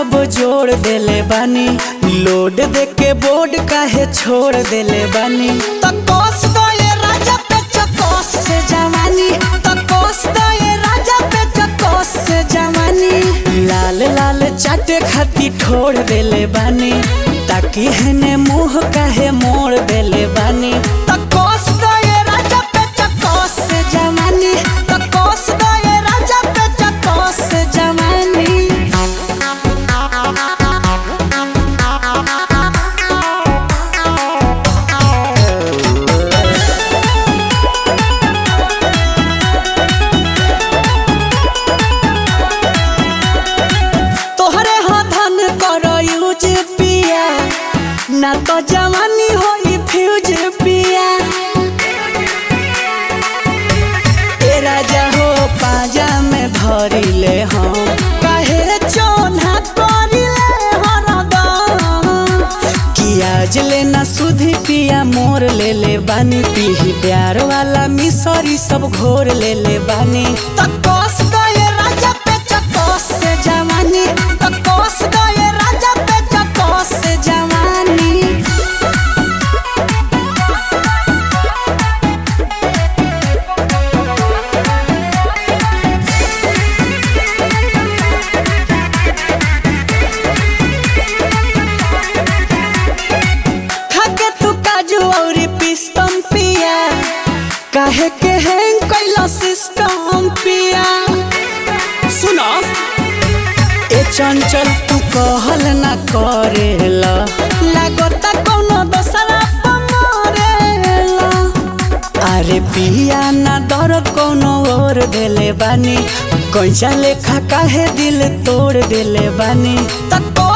जब जोड़ देले बानी लोड दे के बोर्ड काहे छोड़ देले बानी तकोस दो ये राजा पे चकोस से जवानी तकोस दो ये राजा पे चकोस से जवानी लाल लाल चाटे खाती ठोड़ देले बानी ताकि हने मुंह काहे मोड़ देले बानी तकोस दो ये राजा पे चकोस से जवानी तकोस दो ये राजा पे चकोस से जवानी तोहरे हाथन कर यूज पिया ना तो जवानी होई फ्यूज पिया ए राजा हो पाजा में धरिले हम काहे चोना करिले हरदम कियाज लेना सुधी पिया मोर ले ले बानी पीही प्यार वाला मिसरी सब घोर ले ले बानी तकोस गए राजा पे चकोस से जवानी तकोस गए राजा पे चकोस से जवानी खाके तू काजू औरी पिस्तम पिया काहे के हैंग कैला सिस्टम पिया सुनो ए चंचल तू कहल ना करेला लागता कोनो दोसरा पमरेला अरे पिया ना दर्द कोनो और देले बानी कैसा लेखा काहे दिल तोड़ देले बानी तको